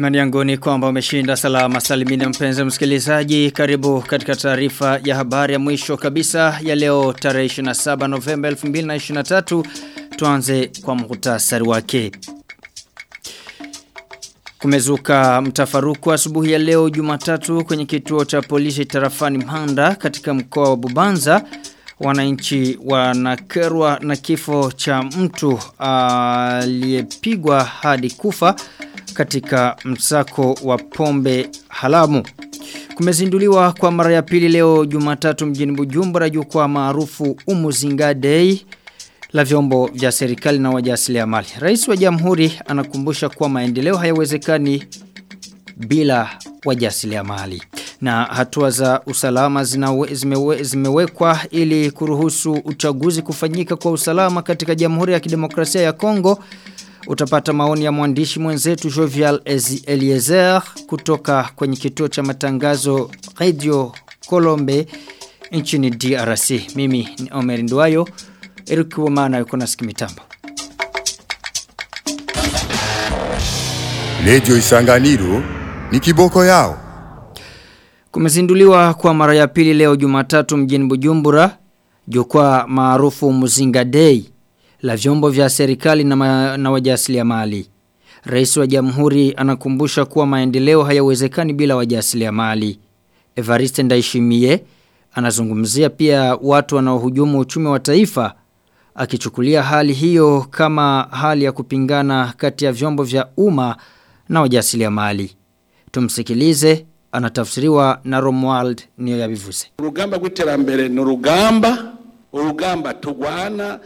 Imani yangu ni kwamba umeshinda salama salimini mpenzi msikilizaji. Karibu katika taarifa ya habari ya mwisho kabisa ya leo tarehe 27 Novemba 2023. Tuanze kwa muhtasari wake. Kumezuka mtafaruku asubuhi ya leo Jumatatu kwenye kituo cha polisi tarafani Mhanda katika mkoa wa Bubanza. Wananchi wanakerwa na kifo cha mtu aliyepigwa hadi kufa katika msako wa pombe halamu. Kumezinduliwa kwa mara ya pili leo Jumatatu mjini Bujumbura jukwaa maarufu Umuzinga Day la vyombo vya serikali na wajasiriamali. Rais wa Jamhuri anakumbusha kuwa maendeleo hayawezekani bila wajasiriamali. Na hatua za usalama zinawe, zimewe, zimewekwa ili kuruhusu uchaguzi kufanyika kwa usalama katika Jamhuri ya Kidemokrasia ya Kongo. Utapata maoni ya mwandishi mwenzetu Jovial Eliezer kutoka kwenye kituo cha matangazo Radio Kolombe nchini DRC. Mimi ni Omer Nduwayo. Eric Womana yuko na sikimitambo. Radio Isanganiro ni kiboko yao. Kumezinduliwa kwa mara ya pili leo Jumatatu mjini Bujumbura jukwaa maarufu Muzinga Day la vyombo vya serikali na, ma, na wajasiriamali. Rais wa Jamhuri anakumbusha kuwa maendeleo hayawezekani bila wajasiriamali. Evariste Ndayishimiye anazungumzia pia watu wanaohujumu uchumi wa taifa akichukulia hali hiyo kama hali ya kupingana kati ya vyombo vya umma na wajasiriamali. Tumsikilize anatafsiriwa na Romuald niyo yabivuze. Urugamba rw'iterambere ni urugamba urugamba tugwana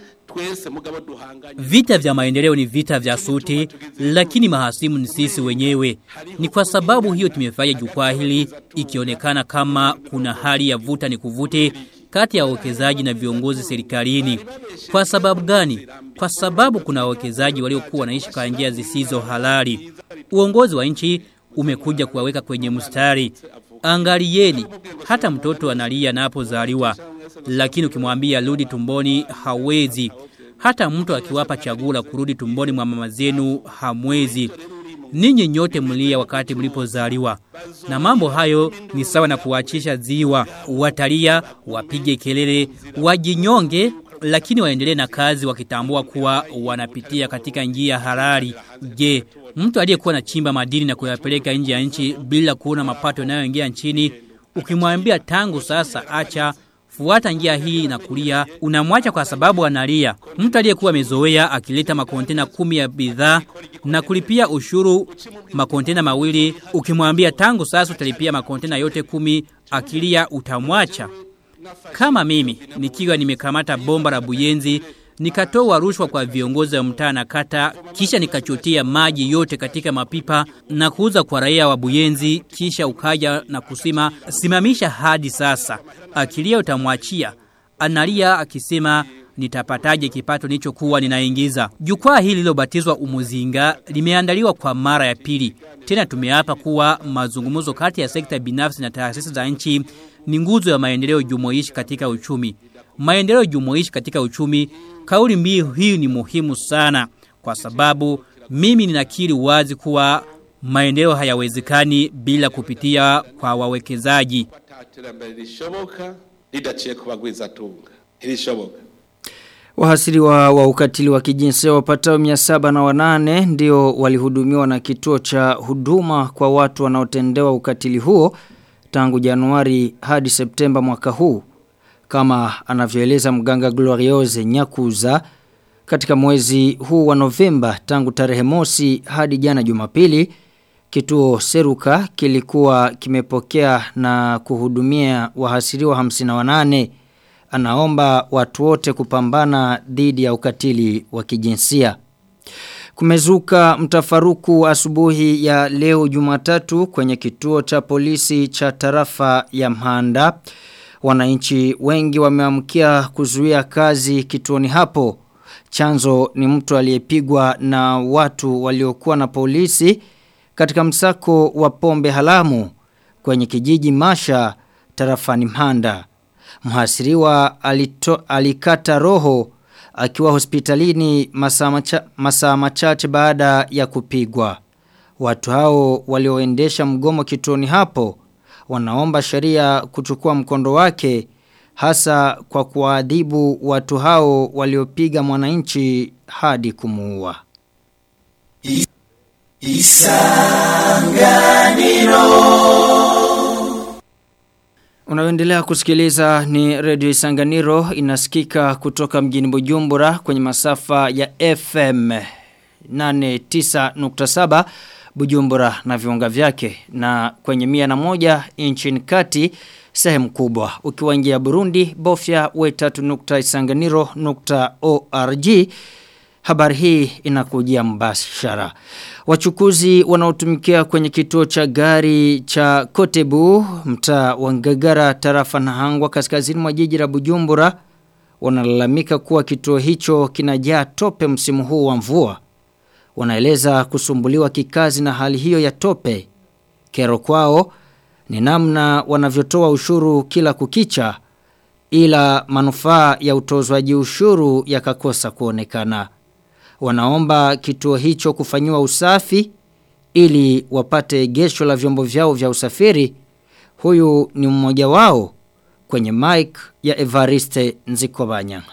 Vita vya maendeleo ni vita vya suti, lakini mahasimu ni sisi wenyewe. Ni kwa sababu hiyo tumefanya jukwaa hili ikionekana kama kuna hali ya vuta ni kuvute kati ya wawekezaji na viongozi serikalini. Kwa sababu gani? Kwa sababu kuna wawekezaji waliokuwa wanaishi kwa njia zisizo halali. Uongozi wa nchi umekuja kuwaweka kwenye mstari. Angalieni, hata mtoto analia anapozaliwa lakini ukimwambia rudi tumboni hawezi. Hata mtu akiwapa chagula kurudi tumboni mwa mama zenu hamwezi. Ninyi nyote mlia wakati mlipozaliwa. Na mambo hayo ni sawa na kuachisha ziwa. Watalia, wapige kelele, wajinyonge lakini waendelee na kazi wakitambua kuwa wanapitia katika njia halali. Je, mtu aliyekuwa na chimba madini na kuyapeleka nje ya nchi bila kuona mapato yanayoingia nchini, ukimwambia tangu sasa acha fuata njia hii na kulia unamwacha kwa sababu analia. Mtu aliyekuwa amezoea akileta makontena kumi ya bidhaa na kulipia ushuru makontena mawili, ukimwambia tangu sasa utalipia makontena yote kumi, akilia utamwacha. Kama mimi nikiwa nimekamata bomba la Buyenzi nikatoa rushwa kwa viongozi wa mtaa na kata kisha nikachotia maji yote katika mapipa na kuuza kwa raia wa Buyenzi kisha ukaja na kusema simamisha hadi sasa akilia utamwachia analia akisema nitapataje kipato nilichokuwa ninaingiza jukwaa hili lilobatizwa umuzinga limeandaliwa kwa mara ya pili tena tumeapa kuwa mazungumzo kati ya sekta binafsi na taasisi za nchi ni nguzo ya maendeleo jumuishi katika uchumi maendeleo jumuishi katika uchumi kauli mbiu hii ni muhimu sana kwa sababu mimi ninakiri wazi kuwa maendeleo hayawezekani bila kupitia kwa wawekezaji Wahasiriwa wa ukatili wa kijinsia wapatao 700 na wanane ndio walihudumiwa na kituo cha huduma kwa watu wanaotendewa ukatili huo tangu Januari hadi Septemba mwaka huu kama anavyoeleza mganga Gloriose Nyakuza katika mwezi huu wa Novemba tangu tarehe mosi hadi jana Jumapili kituo Seruka kilikuwa kimepokea na kuhudumia wahasiriwa 58 anaomba watu wote kupambana dhidi ya ukatili wa kijinsia Kumezuka mtafaruku asubuhi ya leo Jumatatu kwenye kituo cha polisi cha tarafa ya Mhanda wananchi wengi wameamkia kuzuia kazi kituoni hapo. Chanzo ni mtu aliyepigwa na watu waliokuwa na polisi katika msako wa pombe halamu kwenye kijiji Masha tarafani Mhanda. Mhasiriwa alito, alikata roho akiwa hospitalini masaa macha, machache baada ya kupigwa. Watu hao walioendesha mgomo kituoni hapo wanaomba sheria kuchukua mkondo wake hasa kwa kuadhibu watu hao waliopiga mwananchi hadi kumuua. Unaendelea kusikiliza ni Radio Isanganiro inasikika kutoka mjini Bujumbura kwenye masafa ya FM 89.7 Bujumbura na viunga vyake na kwenye mia na moja nchini kati sehemu kubwa. Ukiwa nje ya Burundi bofya we3.isanganiro.org Habari hii inakujia mbashara. Wachukuzi wanaotumikia kwenye kituo cha gari cha Kotebu, mtaa wa Ngagara tarafa na Hangwa kaskazini mwa jiji la Bujumbura wanalalamika kuwa kituo hicho kinajaa tope msimu huu wa mvua. Wanaeleza kusumbuliwa kikazi na hali hiyo ya tope. Kero kwao ni namna wanavyotoa ushuru kila kukicha ila manufaa ya utozwaji ushuru yakakosa kuonekana. Wanaomba kituo hicho kufanyiwa usafi ili wapate gesho la vyombo vyao vya usafiri. Huyu ni mmoja wao kwenye mic ya Evariste Nzikobanya.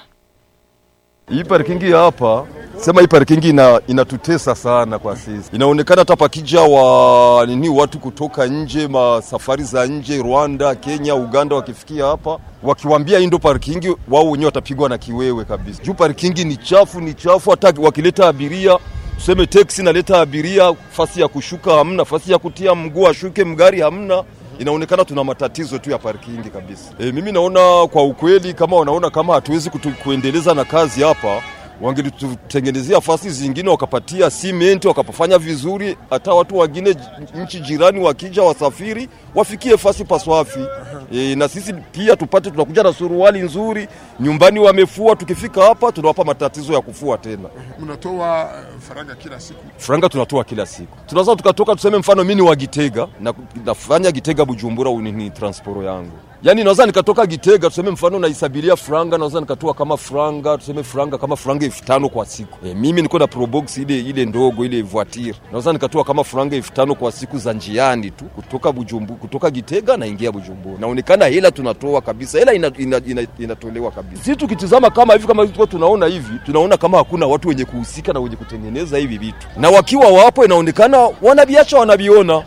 Hii parkingi hapa sema hii parkingi ina, inatutesa sana kwa sisi. Inaonekana hata pakija wa nini watu kutoka nje, masafari za nje, Rwanda, Kenya, Uganda wakifikia hapa wakiwambia hii ndo parkingi, wao wenyewe watapigwa na kiwewe kabisa. Juu parkingi ni chafu, ni chafu. Hata wakileta abiria tuseme teksi naleta abiria, fasi ya kushuka hamna, fasi ya kutia mguu ashuke mgari hamna inaonekana tuna matatizo tu ya parkingi kabisa. E, mimi naona kwa ukweli kama wanaona kama hatuwezi kutu, kuendeleza na kazi hapa wangelitutengenezea fasi zingine wakapatia simenti wakapafanya vizuri, hata watu wengine nchi jirani wakija wasafiri wafikie fasi paswafi. E, na sisi pia tupate, tunakuja na suruali nzuri nyumbani wamefua, tukifika hapa tunawapa matatizo ya kufua tena. Mnatoa uh, faranga kila siku? Franga tunatoa kila siku. Tunaweza tukatoka tuseme, mfano mimi ni wa Gitega na nafanya Gitega Bujumbura, ni transporo yangu Yaani naweza nikatoka Gitega tuseme mfano naisabiria franga naweza nikatoa kama franga tuseme franga kama franga elfu tano kwa siku. E, mimi niko na probox ile ile ndogo ile voiture. Naweza nikatoa kama franga elfu tano kwa siku za njiani tu kutoka Bujumbu kutoka Gitega naingia Bujumbura. Naonekana hela tunatoa kabisa. Hela ina, ina, ina, inatolewa kabisa. Sisi tukitizama kama hivi kama hivi tunaona hivi, tunaona kama hakuna watu wenye kuhusika na wenye kutengeneza hivi vitu. Na wakiwa wapo inaonekana wanabiacha wanabiona.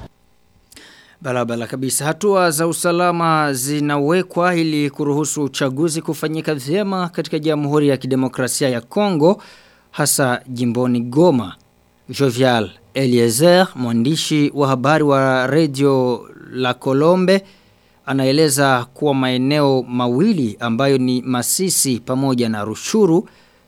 Barabara kabisa. Hatua za usalama zinawekwa ili kuruhusu uchaguzi kufanyika vyema katika Jamhuri ya Kidemokrasia ya Kongo hasa jimboni Goma. Jovial Eliezer, mwandishi wa habari wa Radio La Colombe, anaeleza kuwa maeneo mawili ambayo ni Masisi pamoja na Rushuru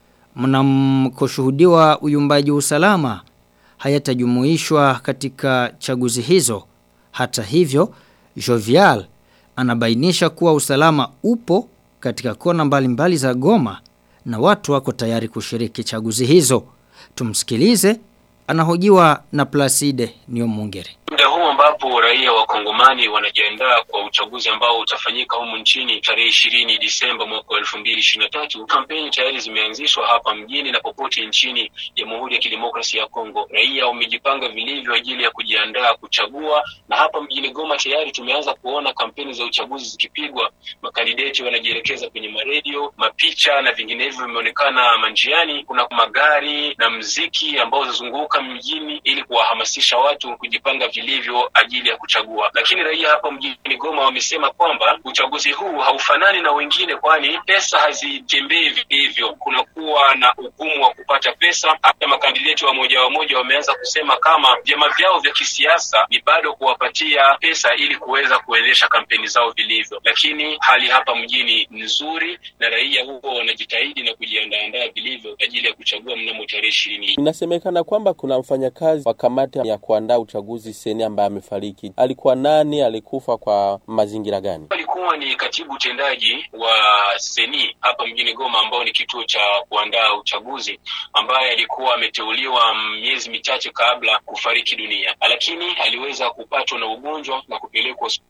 mnamkoshuhudiwa uyumbaji usalama hayatajumuishwa katika chaguzi hizo. Hata hivyo, Jovial anabainisha kuwa usalama upo katika kona mbalimbali mbali za Goma na watu wako tayari kushiriki chaguzi hizo. Tumsikilize, anahojiwa na Placide Niomungere. Muda huu ambapo raia wa Kongomani wanajiandaa kwa uchaguzi ambao utafanyika humu nchini tarehe ishirini Disemba mwaka wa elfu mbili ishirini na tatu, kampeni tayari zimeanzishwa hapa mjini na popote nchini Jamhuri ya Kidemokrasia ya Kongo. Raia wamejipanga vilivyo ajili ya kujiandaa kuchagua, na hapa mjini Goma tayari tumeanza kuona kampeni za uchaguzi zikipigwa. Makandideti wanajielekeza kwenye maredio, mapicha na vinginevyo vimeonekana manjiani. Kuna magari na mziki ambao unazunguka mjini ili kuwahamasisha watu kujipanga vilivyo ajili ya kuchagua. Lakini raia hapa mjini Goma wamesema kwamba uchaguzi huu haufanani na wengine, kwani pesa hazitembei vilivyo. Kunakuwa na ugumu wa kupata pesa. Hata makandideti wa moja wa moja wameanza kusema kama vyama vyao vya kisiasa ni bado kuwapatia pesa ili kuweza kuendesha kampeni zao vilivyo, lakini hali hapa mjini ni nzuri na raia huo wanajitahidi na kujiandaandaa vilivyo ajili ya kuchagua mnamo tarehe ishirini. Inasemekana kwamba kuna mfanyakazi wa kamati ya kuandaa uchaguzi seni ambaye amefariki. Alikuwa nani? Alikufa kwa mazingira gani? Alikuwa ni katibu utendaji wa seni hapa mjini Goma, ambao ni kituo cha kuandaa uchaguzi, ambaye alikuwa ameteuliwa miezi michache kabla kufariki dunia, lakini aliweza kupatwa na ugonjwa na kupelekwa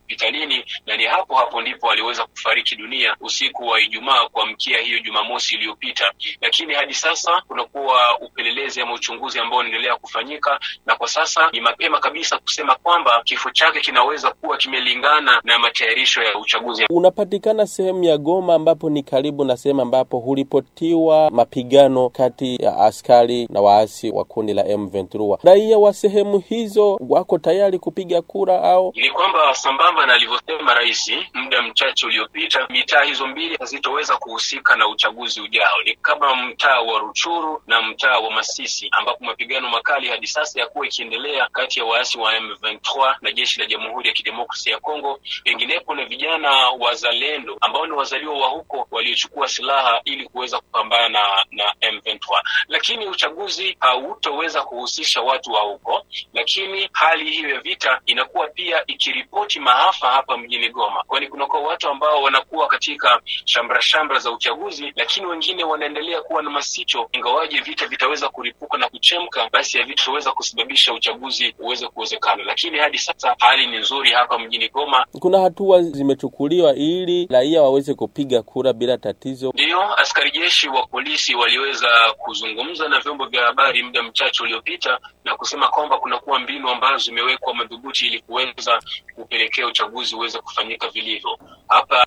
hospitalini na ni hapo hapo ndipo aliweza kufariki dunia usiku wa Ijumaa kuamkia hiyo Jumamosi iliyopita. Lakini hadi sasa kunakuwa upelelezi ama uchunguzi ambao unaendelea kufanyika, na kwa sasa ni mapema kabisa kusema kwamba kifo chake kinaweza kuwa kimelingana na matayarisho ya uchaguzi. Unapatikana sehemu ya Goma ambapo ni karibu na sehemu ambapo huripotiwa mapigano kati ya askari na waasi wa kundi la M23. Raia wa sehemu hizo wako tayari kupiga kura au ni kwamba sambamba na alivyosema rais muda mchache uliopita, mitaa hizo mbili hazitoweza kuhusika na uchaguzi ujao. Ni kama mtaa wa Ruchuru na mtaa wa Masisi, ambapo mapigano makali hadi sasa yakuwa ikiendelea kati ya waasi wa M23 na jeshi la Jamhuri ya Kidemokrasia ya Kongo. Penginepo na vijana wazalendo ambao ni wazaliwa wa huko waliochukua silaha ili kuweza kupambana na, na M23, lakini uchaguzi hautoweza kuhusisha watu wa huko, lakini hali hiyo ya vita inakuwa pia ikiripoti maafa hapa mjini Goma, kwani kunakuwa watu ambao wanakuwa katika shambra shambra za uchaguzi, lakini wengine wanaendelea kuwa na masicho. Ingawaje vita vitaweza kuripuka na kuchemka, basi havitaweza kusababisha uchaguzi uweze kuwezekana. Lakini hadi sasa hali ni nzuri hapa mjini Goma. Kuna hatua zimechukuliwa ili raia waweze kupiga kura bila tatizo. Ndiyo, askari jeshi wa polisi waliweza kuzungumza na vyombo vya habari muda mchache uliopita na kusema kwamba kunakuwa mbinu ambazo zimewekwa madhubuti ili kuweza kupelekea uchaguzi uweze kufanyika vilivyo. Hapa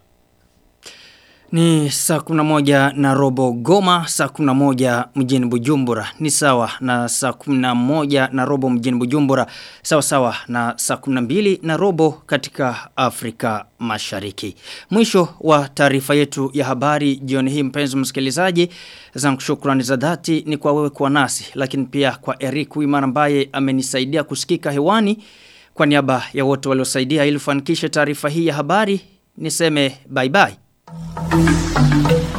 Ni saa kuna moja na robo Goma, saa kuna moja mjini Bujumbura. Ni sawa na saa kuna moja na robo mjini Bujumbura. Sawa sawa na saa kuna mbili na robo katika Afrika mashariki. Mwisho wa taarifa yetu ya habari jioni hii mpenzi msikilizaji. Zangu shukrani za dhati ni kwa wewe kwa nasi. Lakini pia kwa Eric Wimar ambaye amenisaidia kusikika hewani. Kwa niaba ya wote waliosaidia ili kufanikisha taarifa hii ya habari niseme bye bye. Thank you.